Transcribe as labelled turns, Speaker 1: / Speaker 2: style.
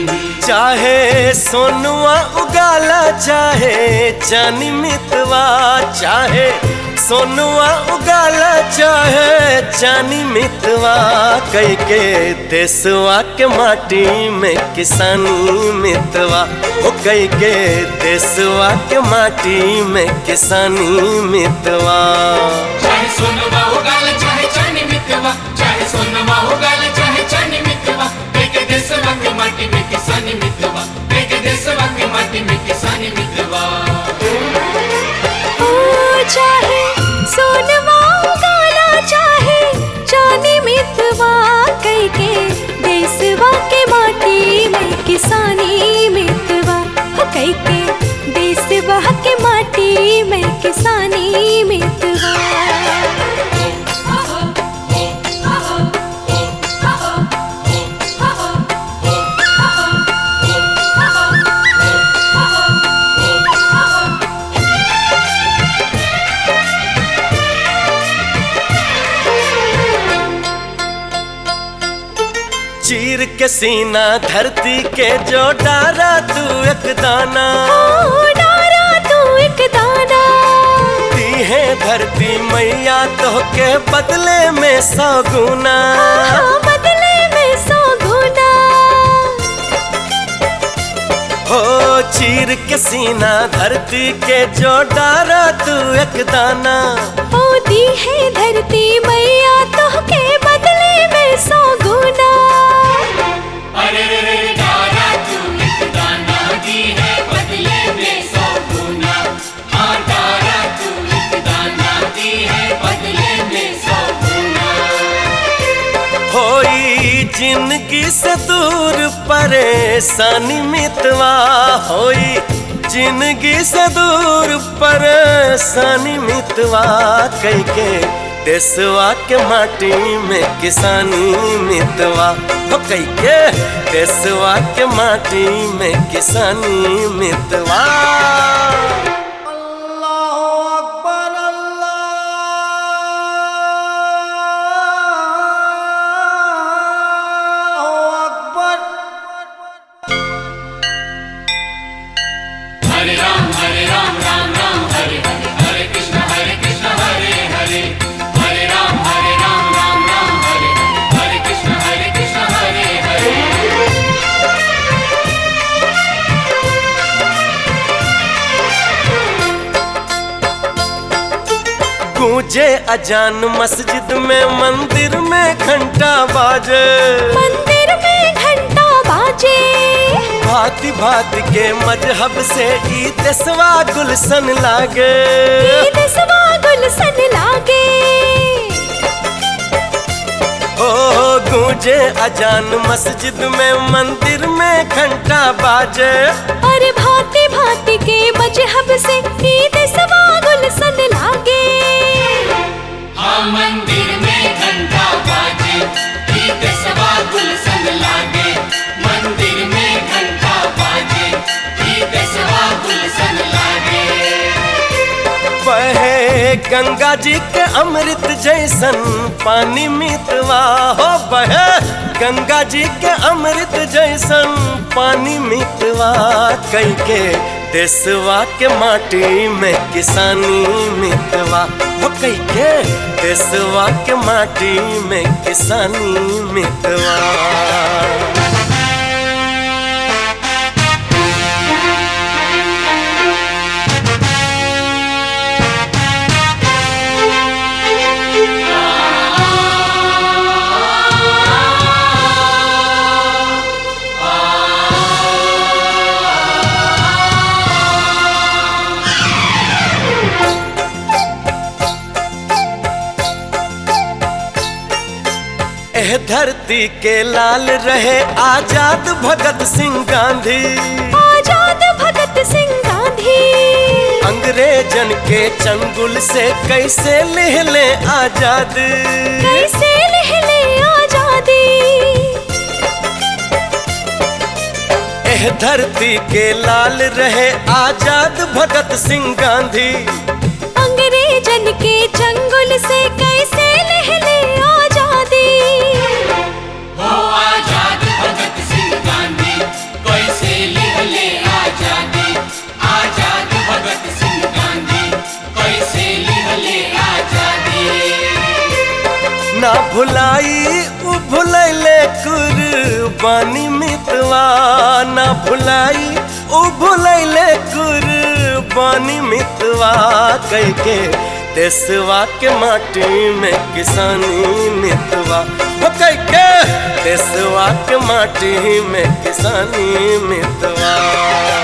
Speaker 1: चाहे सोनुआ उगाला चाहे चानी मितवा चाहे सोनुआ उगाला चाहे चानी मितवा कई के देसवा के माटी में किसानी मितवा ओ कई के देसवा के माटी में किसानी मितवा
Speaker 2: चाहे सोनमा उगाल चाहे चानी मितवा चाहे सोनमा उगाल चाहे चानी मितवा बेके देशवा के माटी में किसानी मितवा बेके देशवा के माटी में किसानी मितवा
Speaker 3: ओ चाहे सोनवा उगाला चाहे चांदी मितवा कई के देसवा के माटी में किसानी मितवा हो कई के देसवा के माटी में किसानी मितवा
Speaker 1: चीर के सीना धरती के जो डारा तू एक दाना
Speaker 3: ओ डारा तू एक दाना
Speaker 1: दी है धरती मैया तो के बदले में सौ गुना
Speaker 3: हाँ, बदले में सौ गुना
Speaker 1: हो चीर के सीना धरती के जो डारा तू एक दाना
Speaker 3: ओ दी है धरती मैया तो के बदले में सौ गुना
Speaker 2: अरे रे रे रे डारा तू एक दाना दी है बदले में सौ गुना हाँ डारा तू एक दाना दी है बदले में सौ गुना
Speaker 1: होई जिंदगी से दूर परेशानी मितवा होई जिंदगी से दूर परेशानी मितवा कई के देसवा के माटी में किसानी मितवा हो कई के देसवा के माटी में किसानी मितवा
Speaker 2: हरे राम हरे राम राम राम हरे हरे हरे कृष्ण हरे कृष्ण हरे हरे हरे राम हरे राम राम राम हरे हरे हरे कृष्ण हरे कृष्ण हरे हरे
Speaker 1: गूंजे अजान मस्जिद में मंदिर में घंटा बाजे
Speaker 3: मंदिर में घंटा बाजे
Speaker 1: भांति भांति के मजहब से ई देसवा गुलशन लागे
Speaker 3: ईद सवा गुलशन लागे
Speaker 1: ओ गूंजे अजान मस्जिद में मंदिर में घंटा बाजे
Speaker 3: और भांति भांति के मजहब से ईद सवा गुलशन लागे
Speaker 2: हाँ मंदिर में घंटा बाजे गीत सवा गुलशन लागे मंदिर में घंटा बाजे गीत सवा गुलशन लागे
Speaker 1: बहे गंगा जी के अमृत जैसन पानी मितवा हो बहे गंगा जी के अमृत जैसन पानी मितवा कई के देसवा के माटी में किसानी मितवा हो कई के देसवा के माटी में किसानी मितवा एह धरती के लाल रहे आजाद भगत सिंह गांधी
Speaker 3: आजाद भगत सिंह गांधी
Speaker 1: अंग्रेजन के चंगुल से कैसे ले ले आजाद
Speaker 3: कैसे लहले आजादी
Speaker 1: एह धरती के लाल रहे आजाद भगत सिंह गांधी
Speaker 3: अंग्रेजन के चंगुल से कैसे लहले आजादी
Speaker 2: हो आजाद भगत सिंह गांधी
Speaker 1: भुलाई उ भुलैले कुर्बानी मितवा ना भुलाई उ भुलैले कुर्बानी मितवा कह के देसवा के माटी में किसानी मितवा वो कह के देसवा के माटी में किसानी मितवा